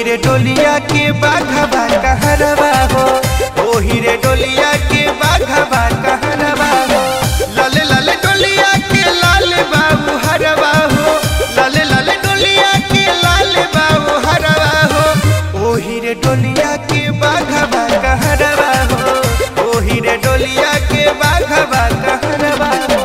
रे डोलिया के बाघबा कहरवा हो ओही रे डोलिया के बाघबा कहरवा हो लाले लाले डोलिया के लाल बाबू हरवा हो लाले लाले डोलिया के लाल बाबू हरवा हो ओही रे डोलिया के बाघबा कहरवा हो ओही रे डोलिया के बाघबा कहरवा हो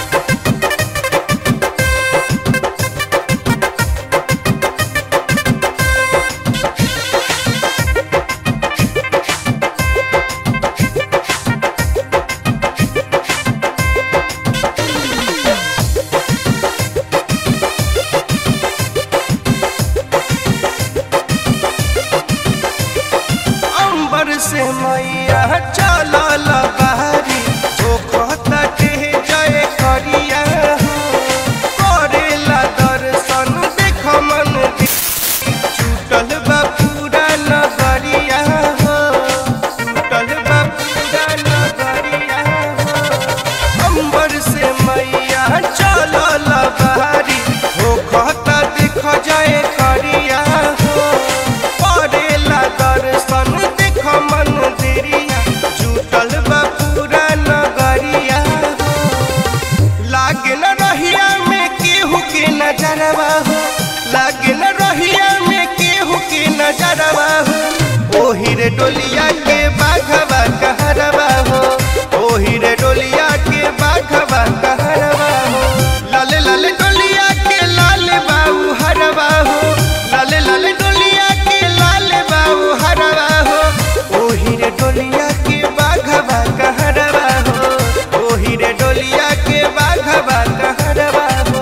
अंबर से मैया चलल बहारी जोखता के जय करिया हो करेला दर्शन देख मन छूटल बा पूरा नगरिया हो छूटल बा पूरा नगरिया हो अंबर से मैया चलल बहारी जोखता देख जय करिया हो करेला दर्शन देख मंदिरिया जुटल बा पूरा नगरिया हो लागे न रहिया में केहू के नजरवा हो लागे न रहिया में केहू के नजरवा हो ओही रे डोलिया के बाघवा कहरवा हो ओही रे डोलिया के बाघवा कहरवा हो लाले लाले डोलिया के लाल बाबू हरवा हो लाले लाले डोलिया के लाल बाबू हरवा हो ओही रे डोलिया के बाघवा कहरवा हो ओही रे डोलिया के बाघवा कहरवा हो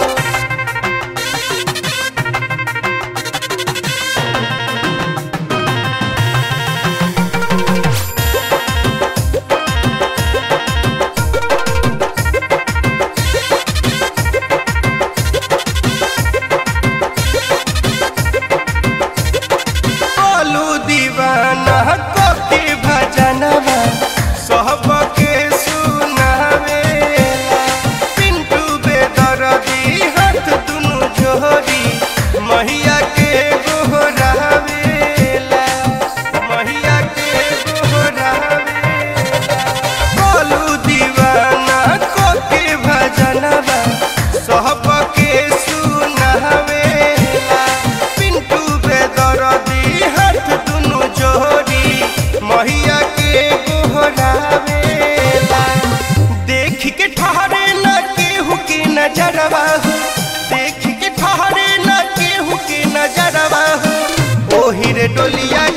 बोलू दीवाना को के भजनवा सबके सुनावेला पिंटू बेदर्दी हाथ दुनु जोड़ी मैया के गोहरावेला मैया के गोहरावेला बोलू दीवाना को के भजनवा सबके सुनावेला पिंटू बेदर्दी हाथ दुनु जोड़ी मैया के गोहरावेला देख के ठहरे न केहू के नजरवा हो देख के ठहरे न केहू के नजरवा हो ओही रे डोलिया